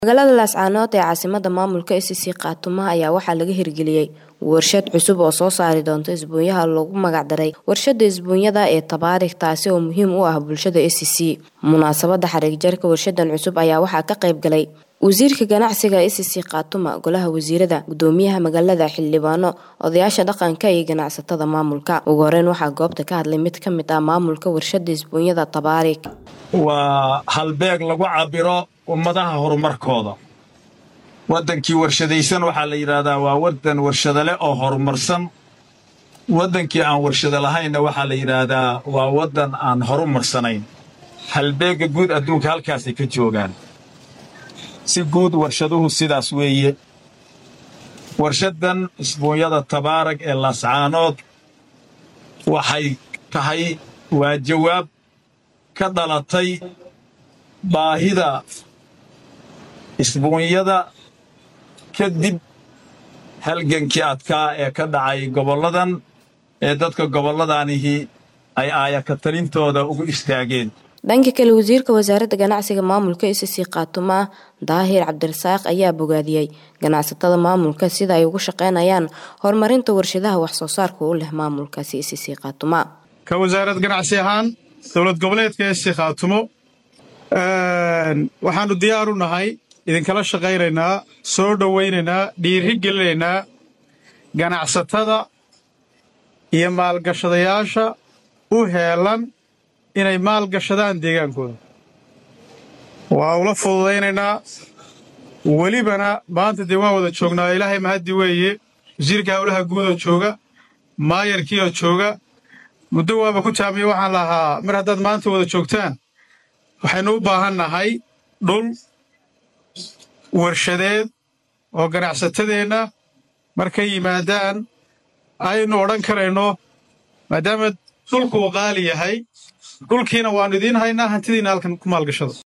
magaalada laascaanood ee caasimada maamulka icc khaatumo ayaa waxaa laga hirgeliyey warshad cusub oo soo saari doonta isbuunyaha loogu magacdaray warshada isbuunyada ee tabaarik taasi oo muhiim u ah bulshada icc munaasabada xariig jarka warshadan cusub ayaa waxaa ka qayb galay wasiirka ganacsiga icc khaatuma golaha wasiirada gudoomiyaha magaalada xildhibaano odayaasha dhaqanka iyo ganacsatada maamulka ugu horeyn waxaa goobta ka hadlay mid ka mid ah maamulka warshada isbuunyada tabaarik waa halbeeg lagu cabiro ummadaha horumarkooda waddankii warshadaysan waxaa la yidhaahdaa waa waddan warshado leh oo horumarsan waddankii aan warshado lahaynna waxaa la yidhaahdaa waa waddan aan horumarsanayn halbeegga guud adduunka halkaasay ka joogaan si guud warshaduhu sidaas weeye warshaddan isbuunyada tabaarag ee laascaanood waxay tahay waa jawaab ka dhalatay baahida isbuunyada kadib halgankii adkaa ee ka dhacay gobolladan ee dadka gobolladanihi ay aayakatalintooda ugu istaageen dhanka kale wasiirka wasaaradda ganacsiga maamulka icc khaatuma daahir cabdirasaaq ayaa bogaadiyey ganacsatada maamulka sida ay ugu shaqeynayaan horumarinta warshadaha waxsoo saarka u leh maamulkaasi icc khaatuma ka wasaarad ganacsi ahaan dowlad goboleedka icc khaatumo waxaannu diyaar u nahay idinkala shaqaynaynaa soo dhowaynaynaa dhiiri gelinaynaa ganacsatada iyo maalgashadayaasha u heelan inay maalgashadaan deegaankooda waa ula fududaynaynaa welibana maanta dee waan wada joognaa ilaahay mahaddi weeye wasiirka howlaha guudoo jooga maayarkiioo jooga muddo waaba ku taamiye waxaan lahaa mar haddaad maanta wada joogtaan waxaynu u baahan nahay dhul warshadeed oo ganacsatadeenna markay yimaadaan aynu odhan karayno maadaama dhulku uu qaali yahay dhulkiina waannu idiin haynaa hantidiinna halkan ku maalgashada